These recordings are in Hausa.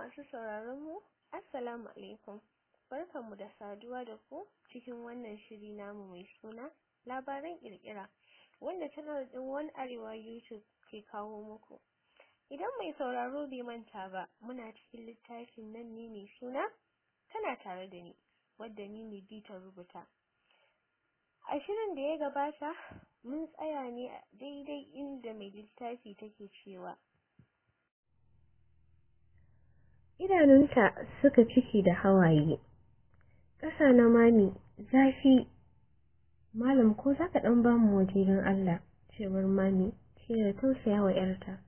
Masu sauraron mu, Assalamu alaikum. Barkanmu da saduwa da ku cikin wannan shiri namu mai suna labaran kirkira wanda channel din One Arewa YouTube ke kawo muku. Idan mai sauraro bai manta ba, muna cikin littafin nan ne mai suna tana tare da ni, wadda ni ne bi ta rubuta. A shirin da ya gabata, mun tsaya ne a daidai inda mai littafi take cewa idanunta suka ciki da hawaye ƙasa na mami zafi malam ko za ka ɗan ba mu waje don Allah cewar mami ce da tausaya wa ‘yarta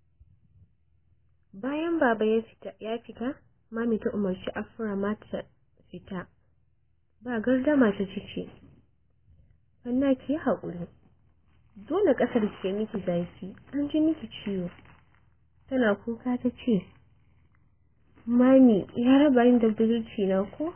bayan baba ya fita ya fita mami ta umarci afra mata fita ba gardama ta ciki Fanna ki haƙuri dole ƙasar ke miki zafi an ji miki ciwo tana kuka ta ce Mami ya raba ni da budurci na ko?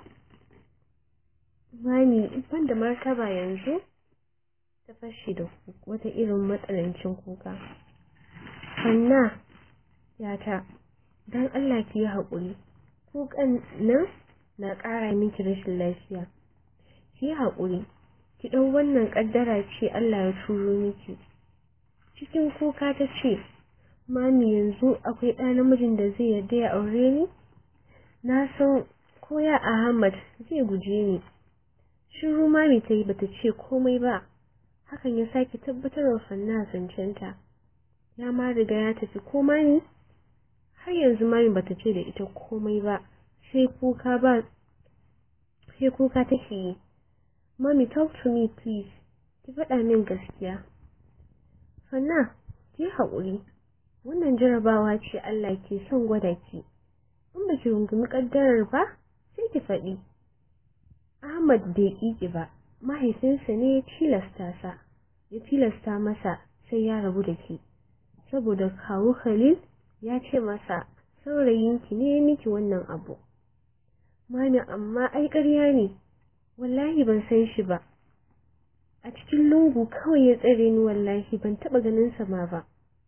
Mami ban da martaba yanzu? Ta fashe da wata irin matsanancin kuka. Hanna, yata, don Allah ki yi haƙuri. Kukan nan na ƙara miki rashin lafiya. Ki yi haƙuri. Ki ɗau wannan ƙaddara ce Allah ya turo miki. Cikin kuka ta ce, Mami yanzu akwai ɗa namijin da zai yarda ya aure ni? Na san ko ya Ahmad zai guje ni. Shiru mami ta yi bata ce komai ba. Hakan ya sake tabbatar wa Fanna zancenta. Ya ma riga ya tafi ko mami? Har yanzu mami bata ce da ita komai ba. Sai kuka ba sai kuka take yi. Mami talk to me please. Ki faɗa min gaskiya. Fanna, ki haƙuri. wannan jarabawa ce Allah ke son gwada ki in ba ki rungumi kaddarar ba sai ki faɗi Ahmad bai ƙiƙi ba mahaifinsa ne ya tilasta sa ya tilasta masa sai ya rabu da ki saboda kawu Khalil ya ce masa saurayinki ne miki wannan abu mami amma ai ƙarya ne wallahi ban san shi ba a cikin lungu kawai ya tsare ni wallahi ban taɓa ganin sa ma ba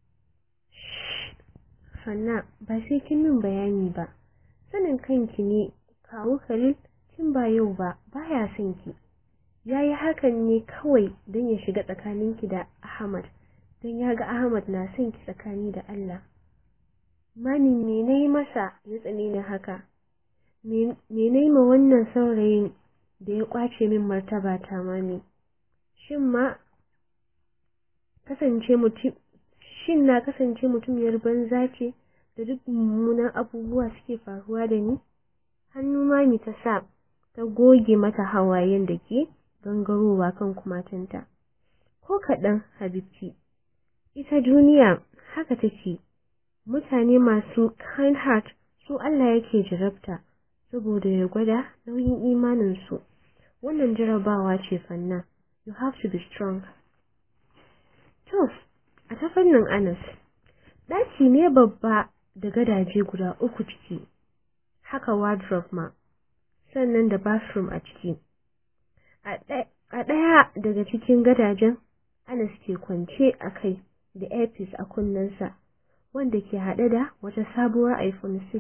Fanna ba sai kin min bayani ba. Sanin kanki ne kawu Khalil kin ba yau ba baya son ki. Yayi hakan ne kawai don ya shiga tsakaninki da Ahmad don ya ga Ahmad na son ki tsakani da Allah. Mani me nayi masa ya tsane ni haka? Me nayi ma wannan saurayin da ya kwace min martaba ta mami? Shin ma kasance mutum shin na kasance mutumiyar banza ce da duk mummunan abubuwa suke faruwa da ni hannu mami ta sa ta goge mata hawayen da ke gangarowa kan kumatunta ko kaɗan habibci ita duniya haka take mutane masu kind heart su Allah yake jarabta saboda ya gwada nauyin imaninsu wannan jarabawa ce fanna you have to be strong to a ta fannin Anas ɗaki ne babba da gadaje guda uku ciki haka wardrobe ma sannan da bathroom a ciki a ɗaya daga cikin gadajen Anas ke kwance a kai da airpiece a kunnensa wanda ke haɗe da wata sabuwar iPhone 6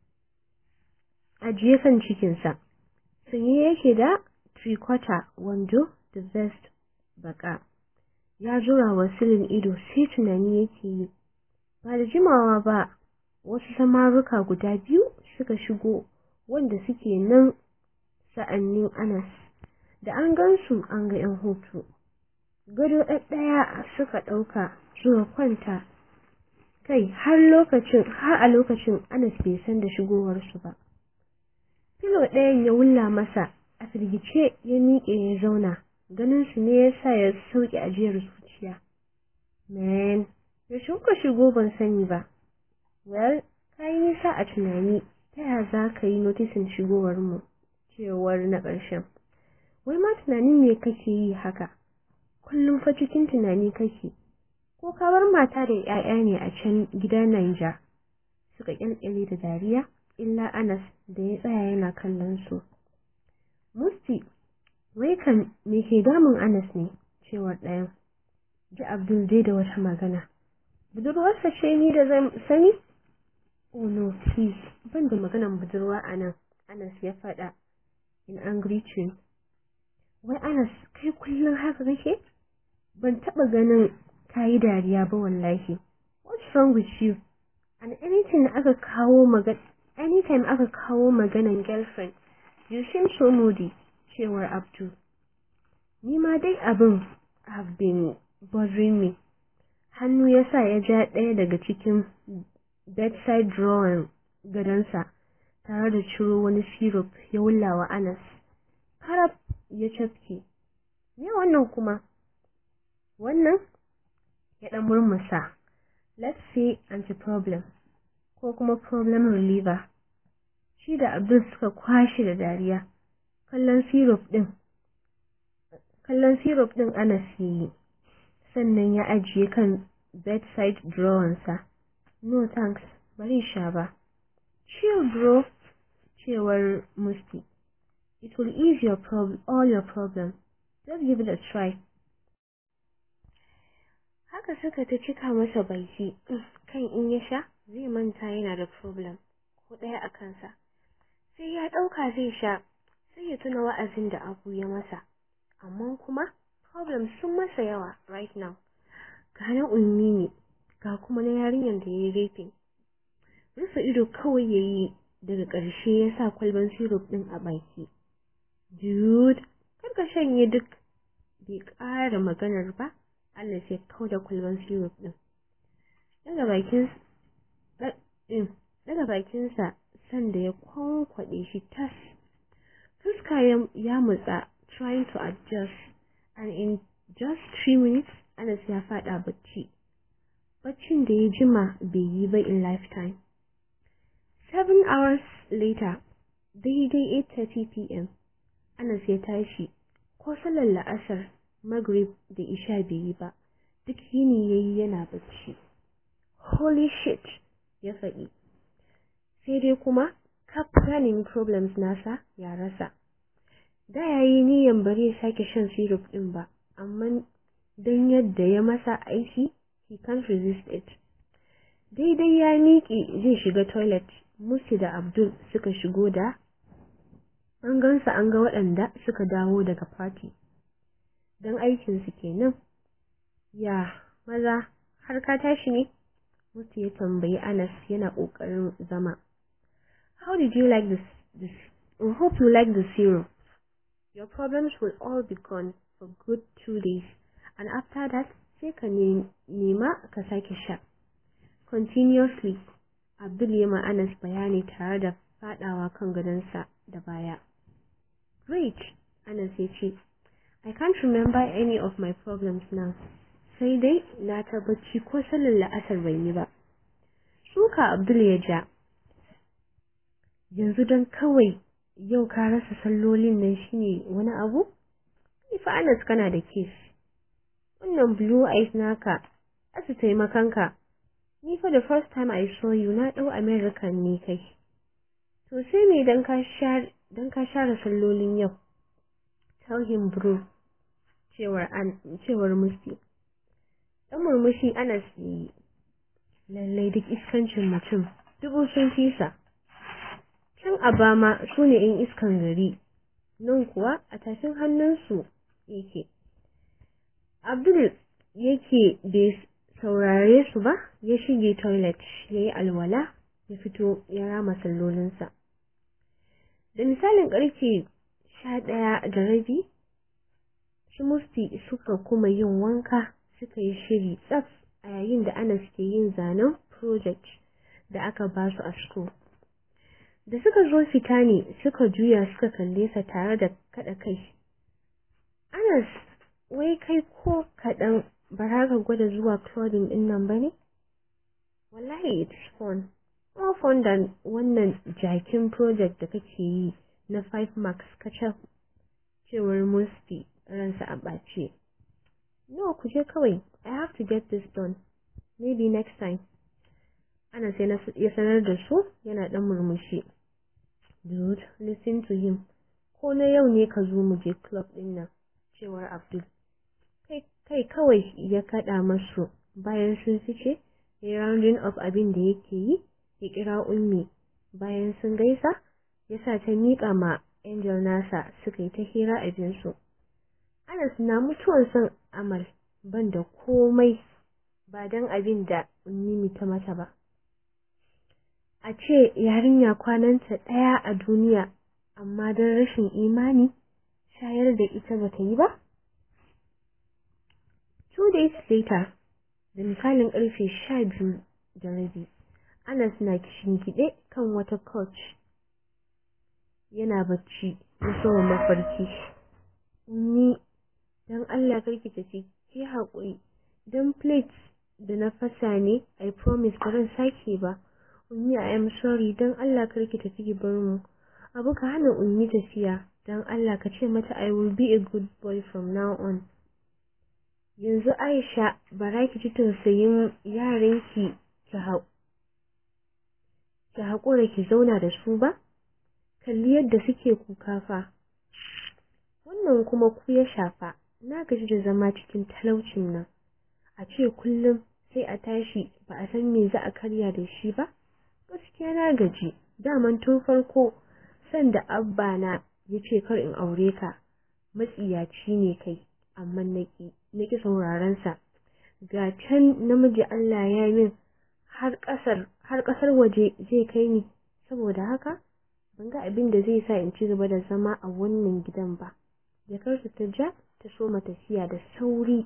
a kan cikinsa sanye yake da three-quarter wando da vest baka ya jura wa silin ido sai tunani yake yi ba da jimawa ba wasu samaruka guda biyu suka shigo wanda suke nan sa'annin Anas da an gansu an ga 'yan hutu gado ɗaya suka ɗauka zuwa kwanta kai har lokacin har a lokacin Anas bai san da shigowarsu ba filo ɗayan ya wulla masa a firgice ya miƙe ya zauna ganin su ne yasa ya sauke ajiyar zuciya man yaushe kuka shigo ban sani ba well kai nisa a tunani ta ya za ka yi notisin shigowar mu cewar na ƙarshen wai ma tunanin me kake yi haka kullum fa cikin tunani kake ko kawar mata da 'ya'ya ne a can gida Naija suka kyalkyale da dariya illa Anas da ya tsaya yana kallon su Musti wai kan me ke damun Anas ne cewar ɗayan ji Abdul dai da wata magana budurwarsa ce ni da zan sani Oh no, please, ban da maganan budurwa a nan, Anas ya faɗa in angry tune. Wai Anas, kai kullum haka kake? Ban taɓa ganin kayi dariya ba wallahi. What's wrong with you? And anything aka kawo magana anytime aka kawo maganan girlfriend, you seem so moody, cewar Abdul. Ni ma dai abin have been bothering me. Hannu ya sa ya ja ɗaya daga cikin bedside drawer gadonsa tare da ciro wani syrup ya wullawa Anas. Karab ya cafke. Me wannan kuma? Wannan ya ɗan murmusa. Let's say anti-problem ko kuma problem reliever. Shi da Abdul suka kwashe da dariya. Kallon syrup ɗin. Kallon syrup ɗin Anas yayi. Sannan ya ajiye kan bedside drawersa. No thanks, bari sha ba. Chill bro, cewar Musti. It will ease your prob all your problems. Just give it a try. Haka suka ta cika masa baki, kan in ya sha zai manta yana da problem ko ɗaya a kansa. Sai ya ɗauka zai sha, sai ya tuna wa'azin da abu ya masa. Amma kuma problems sun masa yawa right now. Ga na ummi ne, ga kuma na yarinyar da ya yi raping. Rufe ido kawai ya yi daga ƙarshe ya sa kwalban syrup ɗin a baki. Dude, kar ka shanye duk bai ƙara maganar ba, Allah sai kau da kwalban syrup ɗin. Daga bakin daga bakinsa sanda ya kwankwaɗe shi tas. Fuska ya mutsa trying to adjust and in just three minutes Anas ya faɗa bacci. Baccin da ya jima bai yi ba in lifetime. Seven hours later, daidai 8:30 p.m. Anas ya tashi, ko salar la'asar, Maghrib da Isha bai yi ba, duk yini yayi yana bacci. Holy shit, ya faɗi. Sai dai kuma, kaf ganin problems nasa ya rasa. Da ya yi niyan bari ya sake shan syrup ɗin ba, amma don yadda ya masa aiki, he can't resist it. Daidai ya miƙe zai shiga toilet, Musi da Abdul suka shigo da an gansa an ga waɗanda suka dawo daga party. Don aikinsu kenan. Ya, maza, har ka tashi ne? Musi ya tambayi Anas yana ƙoƙarin zama. How did you like this? this? I hope you like the syrup. Your problems will all be gone for good two days, and after that, sai ka nema ka sake sha. Continuously, Abdul ya ma Anas bayani tare da fadawa kan gadonsa da baya. Great, Anas ya ce, I can't remember any of my problems now. Sai dai na tabbaci ko salin la'asar bai yi ba. Suka Abdul ya ja. Yanzu don kawai yau ka rasa sallolin nan shine wani abu? Ifa Anas kana da kes. Wannan blue eyes naka, asu taimakanka. Ni fa the first time I saw you na ɗau American ne kai. To sai me dan ka share dan ka share sallolin yau. Tell him bro. Cewar an cewar Musti. Dan murmushi Anas yi. Lallai duk iskancin mutum dubu sun fisa. Can Abama su ne in iskan gari. Nan kuwa a tafin hannunsu yake. Abdul yake bai saurare su ba ya shige toilet ya yi alwala ya fito ya rama sallolinsa. Da misalin ƙarfe sha ɗaya da rabi, su musti suka kuma yin wanka suka yi shiri tsaf a yayin da Anas ke yin zanen project da aka ba su a school. Da suka zo fita ne suka juya suka kalle sa tare da kaɗa kai. Anas, wai kai ko kaɗan ba za ka gwada zuwa clothing ɗin nan ba ne? Wallahi it's fun. More fun than wannan jakin project da kake yi na 5 marks kacal. Cewar Musti ransa a ɓace. No, ku je kawai. I have to get this done. Maybe next time. Ana sai ya sanar da su yana ɗan murmushi. Dude, listen to him. Ko na yau ne ka zo mu je club ɗin nan. Cewar Abdul. kai kawai ya kaɗa masu bayan sun fice ya rounding up abin da yake yi ya kira ummi bayan sun gaisa ya sa ta miƙa ma angel nasa suka yi ta hira a jinsu anas na mutuwan son amal ban da komai ba don abin da ummi ta mata ba a ce yarinya kwananta ɗaya a duniya amma don rashin imani shayar da ita ba ta yi ba two days later da misalin ƙarfe sha biyu da rabi anas na kishinkiɗe kan wata couch yana bacci ya soma mafarki ni don allah karki tafi ki haƙuri don plate da na fasa ne i promise ba zan sake ba ummi i am sorry don allah karki tafi ki bar mu abu ka hana ummi tafiya don allah ka ce mata i will be a good boy from now on yanzu aisha bara ki ji tausayin yaranki ki hau ki haƙura ki zauna da su ba kalli yadda suke kuka fa wannan kuma ku ya shafa na gaji da zama cikin talaucin nan a ce kullum sai a tashi ba a san me za a karya da shi ba gaskiya na gaji daman tun farko sanda abba na ya ce kar in aure ka matsiyaci ne kai amma naki naki sauraron sa ga can namiji Allah ya min har kasar har kasar waje zai kai ni saboda haka ban ga abin da zai sa in ci gaba da zama a wannan gidan ba jakarta ta ja ta soma tafiya da sauri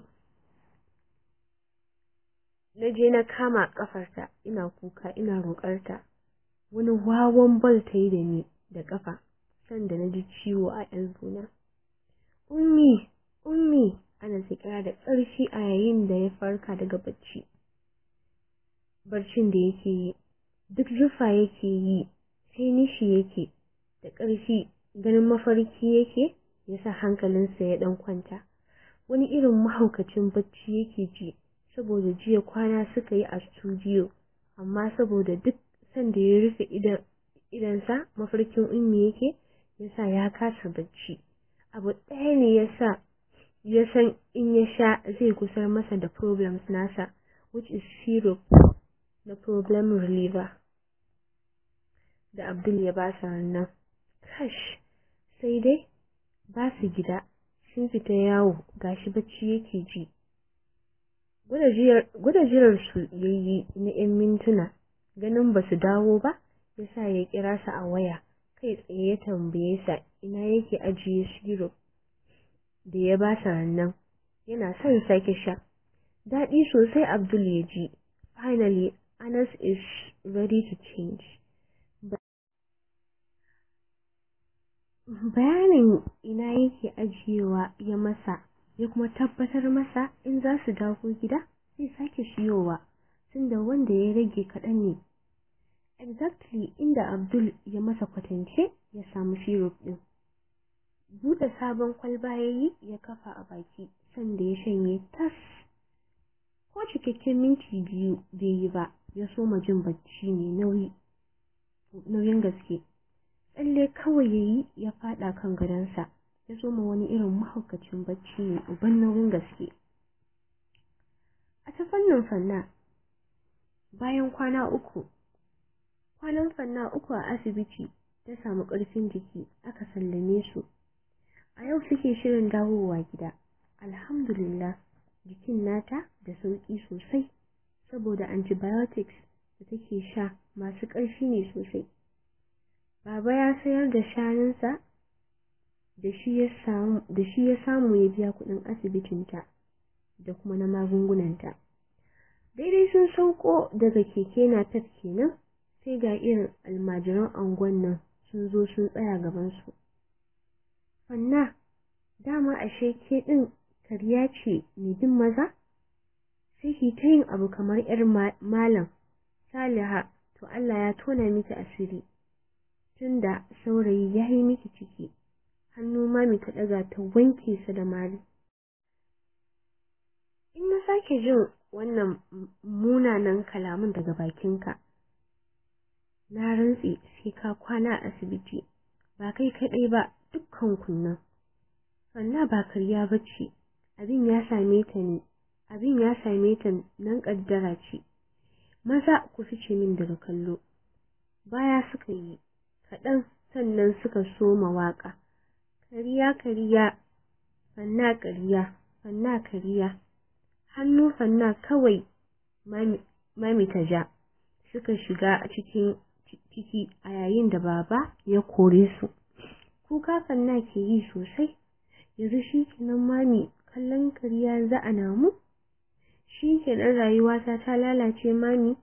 na je na kama kafarta ina kuka ina roƙarta wani wawan bal ta yi da ni da kafa sanda na ji ciwo a yanzuna ummi ummi ana kira da ƙarfi a yayin da ya farka daga bacci barcin da yake yi duk zufa yake yi sai nishi yake da ƙarfi ganin mafarki yake yasa hankalinsa ya ɗan kwanta wani irin mahaukacin bacci yake ji saboda jiya kwana suka yi a studio amma saboda duk sanda ya rufe idansa mafarkin ummi yake yasa ya kasa bacci abu ɗaya ne yasa ya san in ya sha zai kusar masa da problems nasa which is syrup na problem reliever da Abdul ya ba sa nan kash sai dai ba su gida sun fita yawo gashi bacci yake ji gwada jirar su yayi na 'yan mintuna ganin ba su dawo ba yasa ya kira su a waya kai tsaye ya tambaye sa ina yake ajiye syrup da ya ba sa nan yana son sake sha daɗi sosai Abdul ya ji finally Anas is ready to change bayanin ina yake ajiyewa ya masa ya kuma tabbatar masa in za su dawo gida zai sake siyowa tunda wanda ya rage kaɗan ne exactly inda Abdul ya masa kwatance ya samu syrup ɗin buɗe sabon kwalba ya yi ya kafa a baki sanda ya shanye tas ko cikakken minti biyu bai yi ba ya soma jin bacci ne nauyi nauyin gaske tsalle kawai ya yi ya fada kan gadonsa ya soma wani irin mahaukacin bacci ne uban nauyin gaske a ta fannin fanna bayan kwana uku kwanan fanna uku a asibiti ta samu ƙarfin jiki aka sallame su a yau suke shirin dawowa gida alhamdulillah jikin nata da sauƙi sosai saboda antibiotics da take sha masu ƙarfi ne sosai baba ya sayar da shanunsa da shi ya samu ya biya kuɗin asibitinta da kuma na magungunanta daidai sun sauko daga keke na pep kenan sai ga irin almajiran angon nan sun zo sun tsaya gabansu fanna dama ashe ke ɗin karya ce mai bin maza sai ki ta yin abu kamar yar malam saliha to Allah ya tona miki asiri tunda saurayi ya yi miki ciki hannu mami ta ɗaga ta wanke sa da mari in na sake jin wannan munanan kalamun daga bakinka na rantse sai ka kwana a asibiti ba kai kaɗai ba dukkan kunnan sannan ba karya bace abin ya same ta ne abin ya same ta nan kaddara ce maza ku fice min daga kallo baya suka yi kaɗan sannan suka soma waƙa kariya kariya fanna kariya fanna kariya hannu fanna kawai mami ta ja suka shiga cikin ciki a yayin da baba ya kore su kuka fanna ke yi sosai yanzu shi kenan mami kallon kariya za a namu shi kenan rayuwata ta lalace mami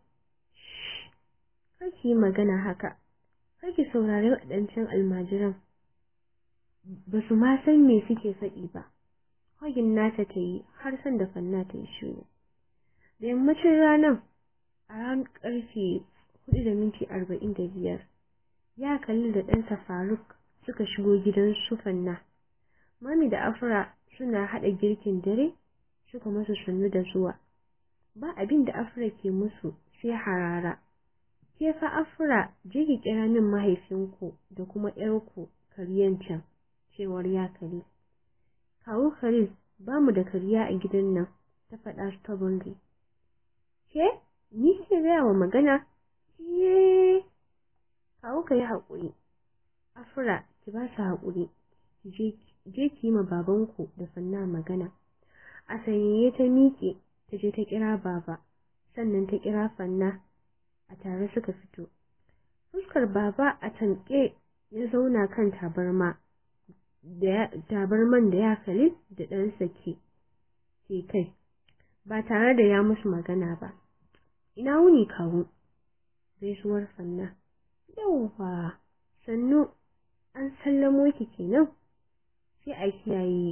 kake magana haka kake saurari waɗancan almajiran ba su ma san me suke faɗi ba hagin nata ta yi har san da fanna ta yi shiru da yammacin ranar a ran karfe hudu da minti arba'in da biyar ya kalli da ɗansa faruk suka shigo gidan su fanna mami da afra suna haɗa girkin dare suka musu sannu da zuwa ba abin da afra ke musu sai harara ke fa afra je ki kira min mahaifinku da kuma ƴarku karyan can cewar ya kare kawo kare ba mu da kariya a gidan nan ta faɗa stubbornly ke ni ke gaya wa magana ye kawo ka yi haƙuri afra ki ba su haƙuri je ki yi ma babanku da fanna magana a sanyaye ta miƙe ta je ta kira baba sannan ta kira fanna a tare suka fito fuskar baba a tanke ya zauna kan tabarma da tabarman da ya kalli da ɗansa ke ke kai ba tare da ya musu magana ba ina wuni kawo gaisuwar fanna yauwa sannu an sallamo ki kenan sai a kiyaye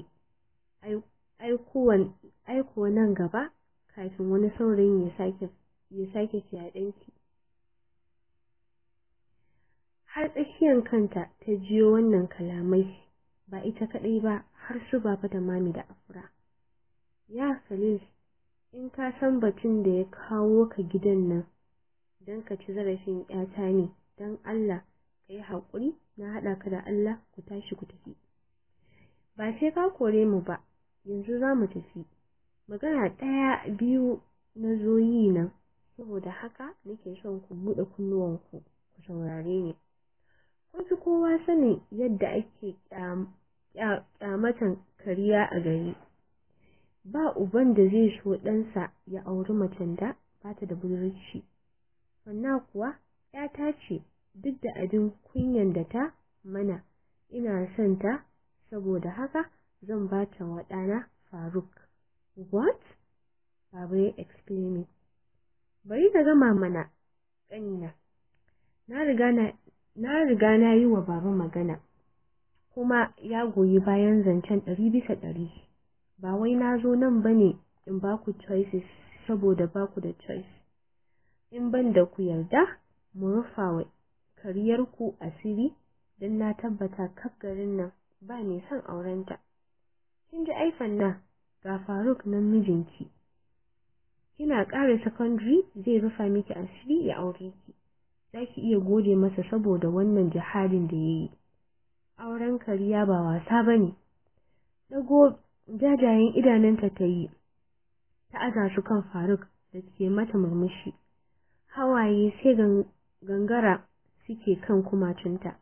aikowa nan gaba kafin wani saurayin ya sake ya sake fyaɗenki har tsakiyar kanta ta jiyo wannan kalamai ba ita kaɗai ba har su baba da mami da afra ya khalil in ka san batun da ya kawo ka gidan nan don ka ci zarafin ƴata ne don Allah ka yi haƙuri na haɗa ka da Allah ku tashi ku tafi ba sai ka kore mu ba yanzu za mu tafi magana ɗaya biyu na zo yi nan saboda haka nake son ku buɗe kunnuwanku ku saurare ni kun fi kowa sanin yadda ake ƙyamatan kariya a gari ba uban da zai so ɗansa ya auri macen da ba ta da budurci wannan kuwa ‘yata ce duk da abin kunyan da ta mana ina son ta saboda haka zan ba ta wa ɗana faruk what baba ya exclaiming bari na gama mana ƙanina na riga na na riga na yi wa baba magana kuma ya goyi bayan zancen ɗari bisa ɗari ba wai na zo nan ba ne in ba ku choices saboda ba ku da choice in ban da ku yarda mu rufa wa kariyarku asiri don na tabbata kaf garin nan ba mai son aurenta kin ji aifan nan ga faruk nan mijinki kina ƙara secondary zai rufa miki asiri ya aure ki za ki iya gode masa saboda wannan jihadin da ya yi auren kariya ba wasa ba ne dago jajayen idanunta ta yi ta aza su kan faruk da ke mata murmushi hawaye sai gangara suke kan kumatunta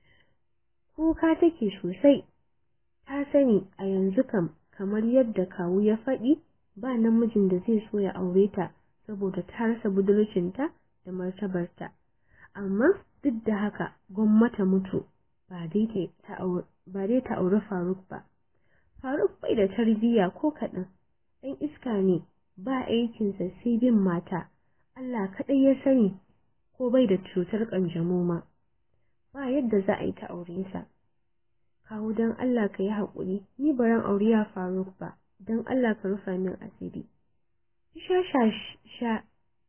kuka take sosai ta sani a yanzu kam kamar yadda kawu ya faɗi ba namijin da zai so ya aure ta saboda ta rasa budurcinta da martabarta amma duk da haka gwamnata mutu ba dai ta auri faruk ba faruk bai da tarbiyya ko kaɗan ɗan iska ne ba aikinsa sai bin mata allah kaɗai ya sani ko bai da cutar ƙanjamo ma ba yadda za a yi ta aure sa kawo don allah ka yi haƙuri ni baran aure ya faruk ba don allah ka rufa min asiri sha sha sha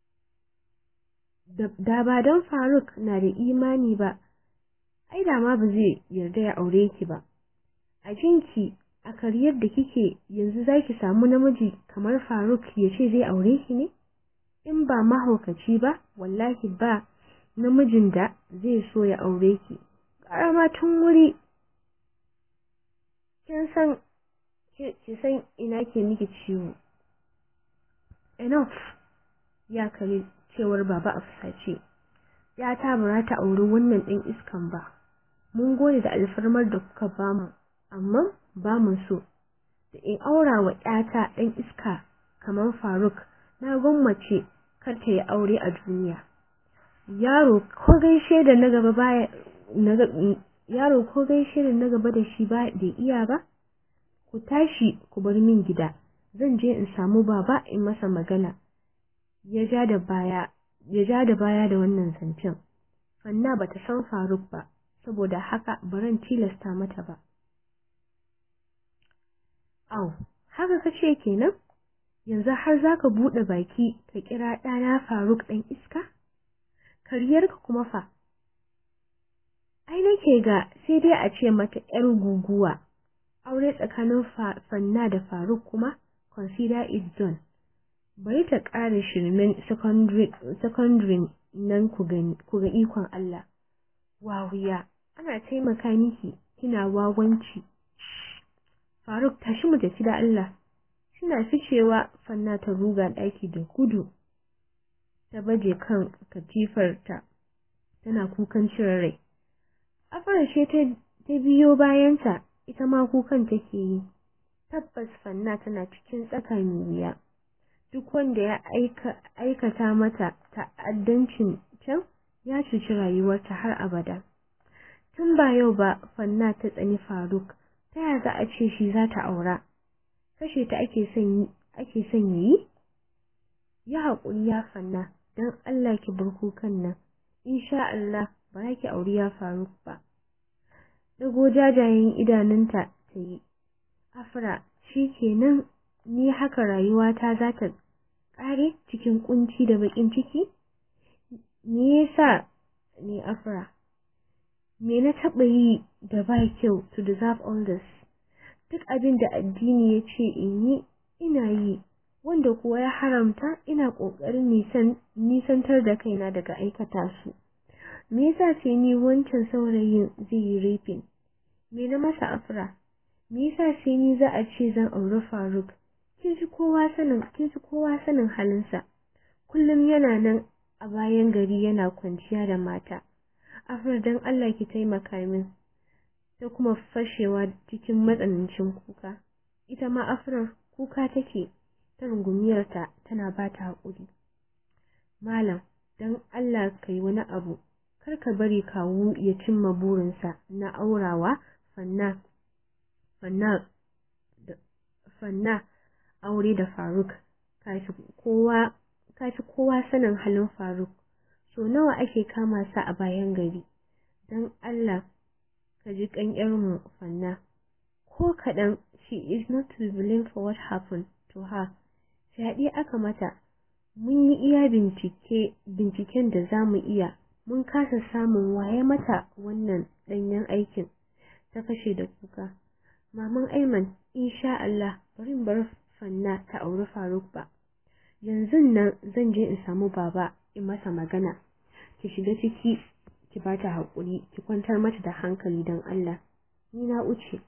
da ba don faruk na da imani ba ai da ma ba zai yarda ya aure ki ba a jinki a kariyar da kike yanzu zaki samu namiji kamar faruk ya ce zai aure ki ne in ba mahaukaci ba wallahi ba namijin da zai so ya aure ki karama tun wuri kin san ki san ina ke miki ciwo enough ya kare cewar baba a fusace ‘yata ba ta auri wannan ɗin iskan ba, mun gode da alfarmar da kuka bamu, amma ba mu so, da in aura wa ‘yata ɗan iska kamar Faruk, na gwammace kar ta yi aure a duniya. Yaro ko gaishe da na gaba baya yaro ko gaishe da na gaba da shi ba bai iya ba ku tashi ku bar min gida zan je in samu baba in masa magana ya ja da baya ya ja da baya da wannan zancen Fanna bata san Faruk ba saboda haka baran tilasta mata ba Au haka kace kenan yanzu har zaka bude baki ka kira ɗana Faruk ɗan iska kariyarka kuma fa ai nake ga sai dai a ce mata ‘yar guguwa, aure tsakanin fanna da faruk kuma consider it done. Bari ta ƙara shirmen secondary nan ku ga ikon Allah. Wawiya, ana taimaka miki kina wawanci. Faruk tashi mu tafi da Allah. Suna ficewa fanna ta ruga ɗaki da gudu. Ta baje kan katifarta tana kukan cire rai. Afarashe ta biyo bayanta ita ma kukan take yi. Tabbas Fanna tana cikin tsaka mai wuya. Duk wanda ya aikata mata ta'addancin can ya cuci rayuwarta har abada. Tun ba yau ba Fanna ta tsani Faruk, ta ya za a ce shi za ta aura? Kashe ta ake son ake son yi? Ya haƙuri ya Fanna, don Allah ki bar kukan nan. Insha Allah ba ki auri ya Faruk ba. Dago jajayen idanunta ta yi. Afra, shi kenan ni haka rayuwata za ta ƙare cikin kunci da baƙin ciki? Me yasa ni Afra? Me na taɓa yi da ba kyau to deserve all this? Duk abin da addini ya ce in yi, ina yi, wanda kuwa ya haramta ina ƙoƙarin nisantar da kaina daga aikata su. Me yasa sai ni wancan saurayin zai yi rafin? Me na masa afra? Me yasa sai ni za a ce zan auri Faruk? Kin ji kowa sanin kin ji kowa sanin halinsa. Kullum yana nan a bayan gari yana kwanciya da mata. Afra dan Allah ki taimaka min. Ta kuma fashewa cikin matsanancin kuka. Ita ma Afra kuka take ta rungumiyarta tana ba ta haƙuri. Malam, dan Allah ka yi wani abu kar ka bari kawu ya cimma burinsa na aurawa fanna fanna da fanna aure da Faruk kafi kowa kafi kowa sanin halin Faruk so nawa ake kama sa a bayan gari dan Allah ka ji kan mu fanna ko kadan she is not to blame for what happened to her fyaɗe aka mata mun yi iya bincike binciken da za mu iya mun kasa samun waye mata wannan ɗanyen aikin ta kashe da kuka maman aiman insha Allah bari bar fanna ta auri faruk ba yanzu nan zan je in samu baba in masa magana ki shiga ciki ki bata haƙuri ki kwantar mata da hankali don Allah ni na uce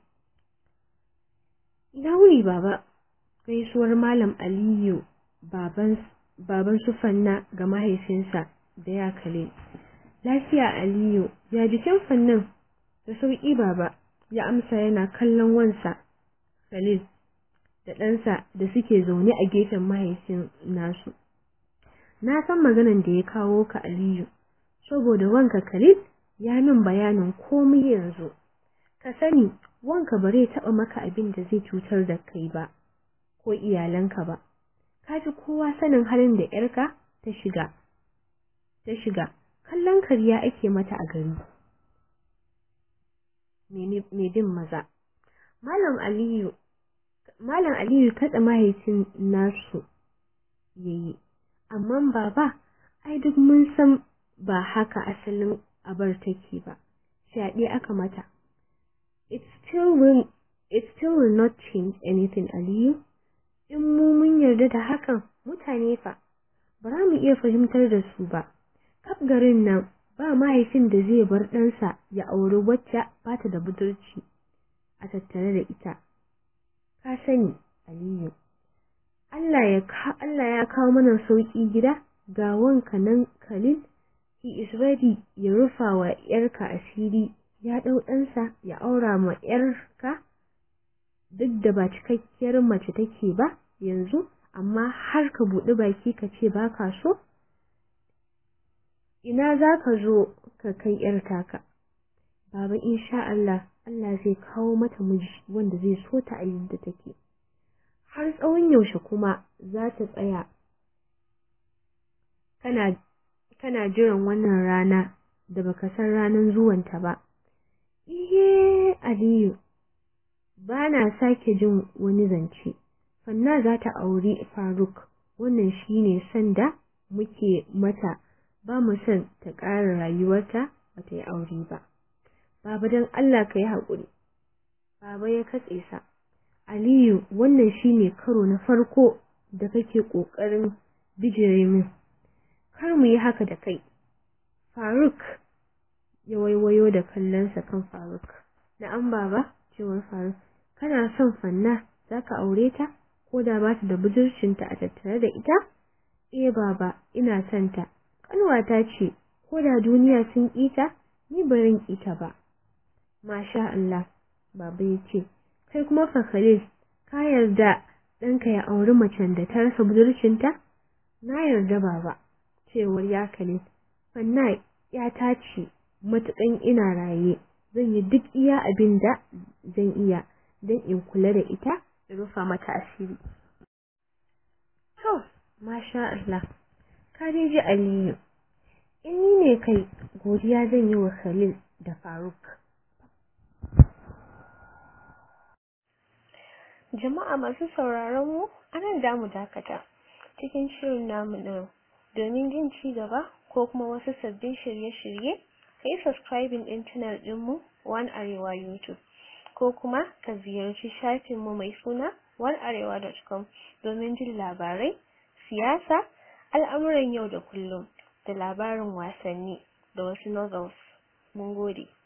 ina wuri baba gaisuwar malam aliyu baban baban su fanna ga mahaifinsa da ya kale lafiya aliyu ya jikin fannin da sauƙi baba ya amsa yana kallon wansa khalil da ɗansa da suke zaune a gefen mahaifin nasu na san maganan da ya kawo ka aliyu saboda wanka khalil ya min bayanin komai yanzu ka sani wanka bare taɓa maka abin da zai cutar da kai ba ko iyalanka ba ka ji kowa sanin halin da ‘yarka ta shiga, ta shiga, kallon karya ake mata a gari. Mai bin maza. Malam Aliyu, Malam Aliyu kaɗa mahaifin nasu ya yi, amma baba, ai duk mun san ba haka asalin abar take ba, fyaɗe aka mata. It still will, it still will not change anything, Aliyu. in mu mun yarda da hakan mutane fa ba za mu iya fahimtar da su ba kaf garin nan ba mahaifin da zai bar ɗansa ya auri wacce ba ta da budurci a tattare da ita ka sani aliyu Allah ya Allah ya kawo mana sauki gida ga wanka nan Khalil he is ready ya rufa wa ‘yarka asiri ya ɗau ɗansa ya aura ma ‘yarka duk da ba cikakkiyar mace take ba yanzu amma har ka buɗi baki ka ce ba ka so ina za ka zo ka kai ‘yar taka baba insha Allah Allah zai kawo mata miji wanda zai so ta a yadda take har tsawon yaushe kuma za ta tsaya kana kana jiran wannan rana da baka san ranar zuwanta ba iye Aliyu ba na sake jin wani zance fanna za ta auri Faruk wannan shine sanda muke mata ba mu son ta ƙara rayuwarta ba ta yi aure ba baba don Allah ka yi haƙuri baba ya katse sa Aliyu wannan shine karo na farko da kake ƙoƙarin bijire min kar mu yi haka da kai Faruk ya waiwayo da kallonsa kan Faruk na'am baba cewar Faruk kana son fanna zaka aure ta ko da ba ta da budurcinta a tattare da ita eh baba ina son ta kanwata ce ko da duniya sun kita ni barin kita ba masha Allah baba yace kai kuma fa Khalil ka yarda ɗanka ya auri macen da ta rasa budurcinta na yarda baba cewar ya Khalil fanna ya ta ce matukan ina raye zan yi duk iya abin da zan iya don in kula da ita da rufa mata asiri to masha Allah ka dai ji Aliyu in ni ne kai godiya zan yi wa Khalil da Faruk jama'a masu sauraron mu anan da mu dakata cikin shirin namu na domin jin ci gaba ko kuma wasu sabbin shirye-shirye kai subscribing din channel dinmu One Arewa YouTube ko kuma ka ziyarci shafinmu mai suna onearewa.com domin jin labarai, siyasa, al'amuran yau da kullum da labarin wasanni da wasu novels. Mun gode.